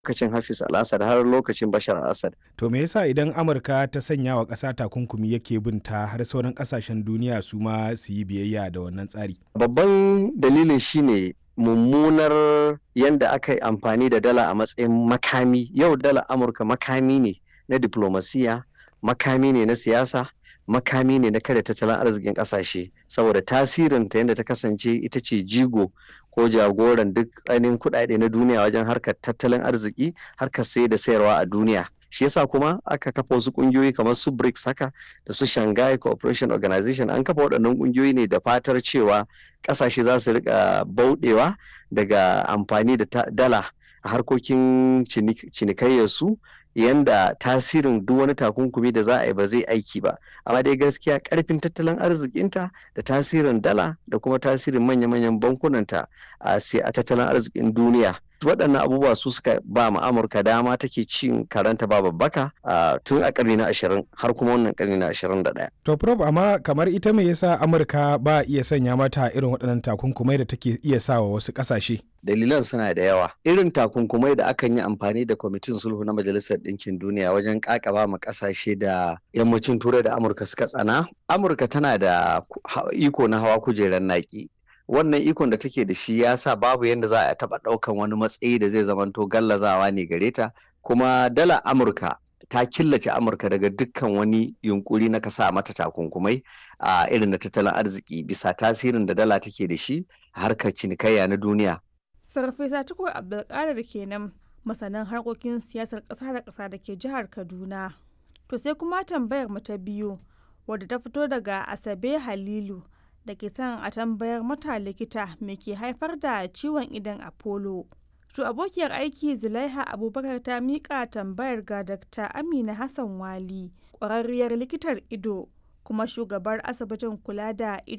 lokacin Hafiz al-Assad har lokacin Bashar al-Assad. To me yasa idan Amurka ta sanya wa ƙasa takunkumi yake bin ta har sauran ƙasashen duniya su ma su yi biyayya da wannan tsari? Babban dalilin shine mummunar yadda aka yi amfani da dala a matsayin makami. Yau dala Amurka makami ne na diplomasiya, makami ne na siyasa, makami ne na kada tattalin arzikin kasashe saboda tasirin ta yadda ta kasance ita ce jigo ko jagoran duk ainihin kuɗaɗe na duniya wajen harkar tattalin arziki harkar sai da sayarwa a duniya shi yasa kuma aka kafa wasu ƙungiyoyi kamar su BRICS haka da su Shanghai Cooperation Organization an kafa waɗannan ƙungiyoyi ne da fatar cewa ƙasashe za su rika bauɗewa daga amfani da dala a harkokin cinikayyarsu yanda tasirin duk wani takunkumi da za a yi ba zai aiki ba amma dai gaskiya karfin tattalin arzikinta da tasirin dala da kuma tasirin manya-manyan bankunanta a a tattalin arzikin duniya waɗannan abubuwa su suka ba ma amurka dama take cin karanta ba babbaka tun a ƙarni na ashirin har kuma wannan ƙarni na ashirin da ɗaya. to prof amma kamar ita me yasa amurka ba iya sanya mata irin waɗannan takunkumai da take iya sawa wasu ƙasashe dalilan suna da yawa irin takunkumai da akan yi amfani da kwamitin sulhu na majalisar ɗinkin duniya wajen kakaba ma ƙasashe da yammacin turai da amurka suka tsana amurka tana da iko na hawa kujerar naki wannan ikon da take da shi ya sa babu yadda za a taɓa ɗaukan wani matsayi da zai zamanto gallazawa ne gare ta kuma dala amurka ta killace amurka daga dukkan wani yunkuri na kasa mata takunkumai a irin na tattalin arziki bisa tasirin da dala take da shi a harkar cinikayya na duniya Farfesa Tukur Abdulkadir kenan masanin harkokin siyasar ƙasa da ƙasa da ke jihar Kaduna. To sai kuma tambayar mu ta biyu wadda ta fito daga Asabe Halilu da ke son a tambayar mata likita me ke haifar da ciwon idan Apollo. To abokiyar aiki Zulaiha Abubakar ta miƙa tambayar ga Dr. Amina Hassan Wali, ƙwararriyar likitar ido kuma shugabar asibitin kula da ido